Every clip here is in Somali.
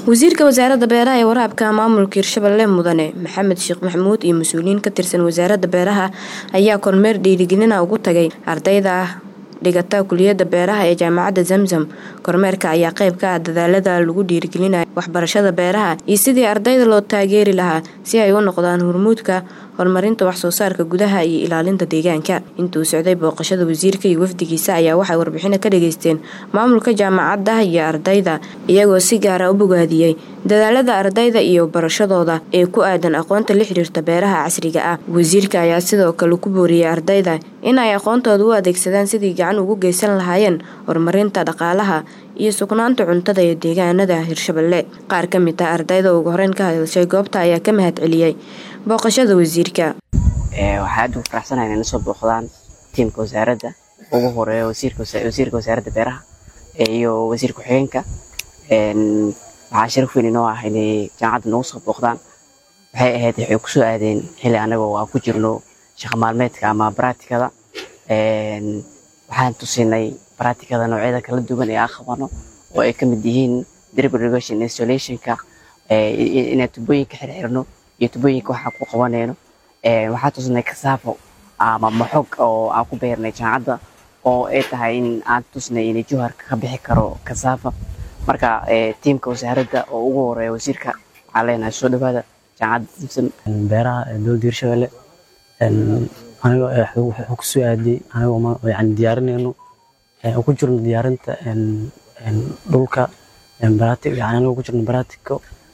wasiirka wasaaradda beeraha ee waraabka maamulka hirshabelle mudane maxamed sheekh maxamuud iyo mas-uuliyiin ka tirsan wasaaradda beeraha ayaa kormeer dhiirigelina ugu tagay ardayda dhigata kuliyadda beeraha ee jaamacadda zamzam kormeerka ayaa qayb ka ah dadaalada lagu dhiirigelinayo waxbarashada beeraha iyo sidii ardayda loo taageeri lahaa si ay u noqdaan hormuudka horumarinta waxsoo saarka gudaha iyo ilaalinta deegaanka intuu socday booqashada wasiirka iyo wafdigiisa ayaa waxay warbixino ka dhageysteen maamulka jaamacadda iyo ardayda iyagoo si gaara u bogaadiyey dadaalada ardayda iyo barashadooda ee ku aadan aqoonta la xiriirta beeraha casriga ah wasiirka ayaa sidoo kale ku booriyey ardayda in ay aqoontooda u adeegsadaan sidii gacan ugu geysan lahaayeen horumarinta dhaqaalaha iyo sugnaanta cuntada ee deegaanada hirshabelle qaar ka mid ah ardayda ugu horeyn ka hadashay goobta ayaa ka mahad celiyey booqashada wasiirka waxaa aad ugu faraxsanahay inay nasoo booqdaan tiimka wasaaradda ugu horeeya wasiirka wasaaradda beeraha iyo wasiir ku-xigeenka waxaa sharaf weyn inoo ah inay jaamacadda noogu soo booqdaan waxay ahayd waxay kusoo aadeen xilli anagoo aan ku jirno shaqo maalmeedka ama baraatikada waxaan tusinay baraatikada noocyada kala duwan ee aan qabano oo ay ka mid yihiin drip irrigation installationka inaan tubooyinka xirxirno iyo tubooyinka waxaan ku qabanayno waxaan tusnay kasaafo ama maxog oo aan ku beernay jaamacadda oo ay tahay in aan tusnay inay juharka ka bixi karo kasaafa marka tiimka wasaaradda oo ugu horeeya wasiirka waxaan leenahay soo dhawaada jaamacadda simsim beeraha dowladda hirshabelle aniga wuxuu kusoo aadiyey anigoo yani diyaarinayno ku jirno diyaarinta dhulka anigoo ku jirno baratico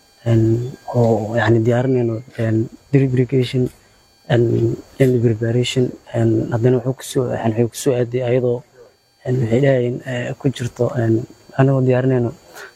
oo yani diyaarinayno drip irrigation land preparation haddana wuxuu kusoo wuxuu kusoo aadiyey ayadoo waxay dhahayeen ku jirto anigoo diyaarinayno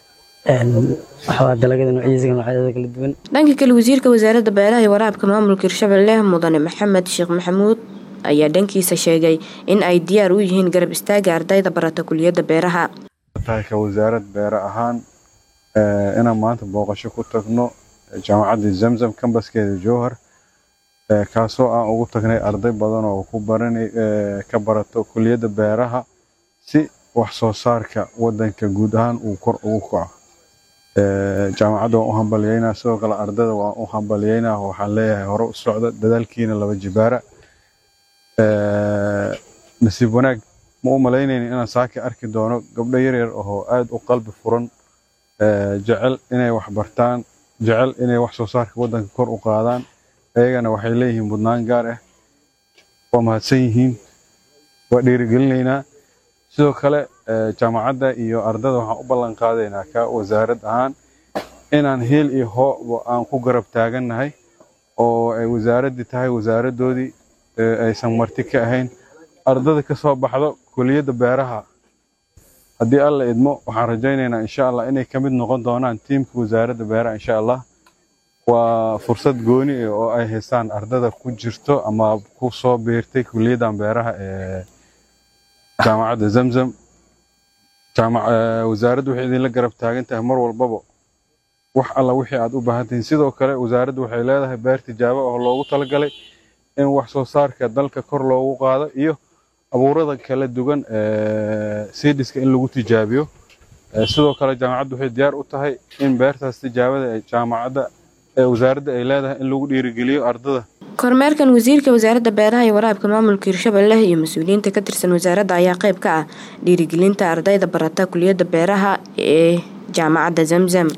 dalagyada noocyadiisa noocyada kala duwan dhanka kale wasiirka wasaaradda beeraha iyo waraabka maamulka hirshabelle mudane maxamed sheekh maxamuud ayaa dhankiisa sheegay in ay diyaar u yihiin garab istaaga ardayda barata kuliyadda beeraha ka wasaarad beere ahaan inaan maanta booqasho ku tagno jaamacadda zamzam kambaskeeda jowhar kaasoo aan ugu tagnay arday badan oo ku baranay ka barato kuliyadda beeraha si wax soo saarka wadanka guud ahaan uu kor ugu kaco jaamacadda waan u hambalyeynaa sidoo kale ardayda waan u hambalyeynaa waxaan leeyahay hore u socda dadaalkiina laba jibaara nasiib wanaag ma u malaynayni inaan saaki arki doono gabdho yaryar oo aad u qalbi furan jecel inay wax bartaan jecel inay wax soo saarka wadanka kor u qaadaan ayagana waxay leeyihiin mudnaan gaar ah waa mahadsan yihiin waa dhiirigelinaynaa sidoo kale jaamacadda iyo ardada waxaan u ballan qaadaynaa ka wasaarad ahaan inaan heel iyo hooba aan ku garab taagannahay oo ay wasaaraddii tahay wasaaraddoodii aysan marti ka ahayn ardada ka soo baxdo kuliyadda beeraha haddii alla idmo waxaan rajaynaynaa insha allah inay ka mid noqon doonaan tiimka wasaaradda beeraha insha allah waa fursad gooni oo ay haystaan ardada ku jirto ama ku soo biirtay kuliyaddan beeraha ee jaamacadda zamzam wasaaraddu waxay idinla garab taagan tahay mar walbaba wax alla wixii aad u baahan tihiin sidoo kale wasaaraddu waxay leedahay beer tijaabo oo loogu talagalay in wax soo saarka dalka kor loogu qaado iyo abuurada kala duwan seediska in lagu tijaabiyo sidoo kale jaamacaddu waxay diyaar u tahay in beertaas tijaabada ee jaamacadda ee wasaaradda ay leedahay in lagu dhiirigeliyo ardada kormeerkan wasiirka wasaaradda beeraha iyo waraabka maamulka hirshabelle iyo mas-uuliyiinta ka tirsan wasaaradda ayaa qayb ka ah dhiirigelinta ardayda barata kuliyadda beeraha ee jaamacadda zamzam